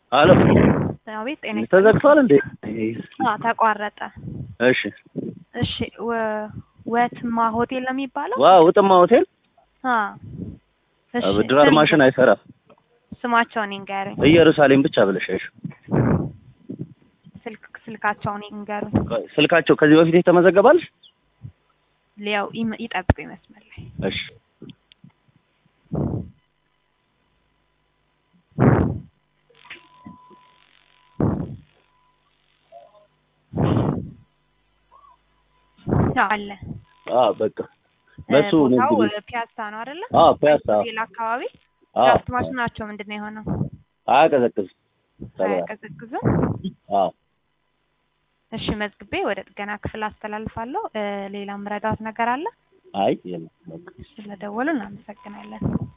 አሎ አቤት ጤና ይስጥልኝ። ተዘግቷል እንዴ? አዎ ተቋረጠ። እሺ እሺ ወ- ወትማ ሆቴል ነው የሚባለው? ዋው ውጥማ ሆቴል አ እሺ ብድራት ማሽን አይሰራም። ስማቸውን ይንገሩኝ። ኢየሩሳሌም ብቻ ብለሽ ስልክ ስልካቸውን ይንገሩኝ። ስልካቸው ከዚህ በፊት የተመዘገባል? ሊያው ይም- ይጠብቁ ይመስመር ላይ እሺ አዎ፣ አለ አዎ በቃ በሱ እ ነው ቦታው እንግዲህ ፒያሳ ነው አይደለ? አዎ ፒያሳ ሌላ አካባቢ አዎ ድራፍት ማሽናቸው ምንድን ነው የሆነው? አያቀዘቅዝም ተብሏል። አያቀዘቅዝም። አዎ እሺ መዝግቤ ወደ ጥገና ክፍል አስተላልፋለሁ። እ ሌላም ረዳት ነገር አለ? አይ የለም በቃ ስለደወሉ እናመሰግናለን።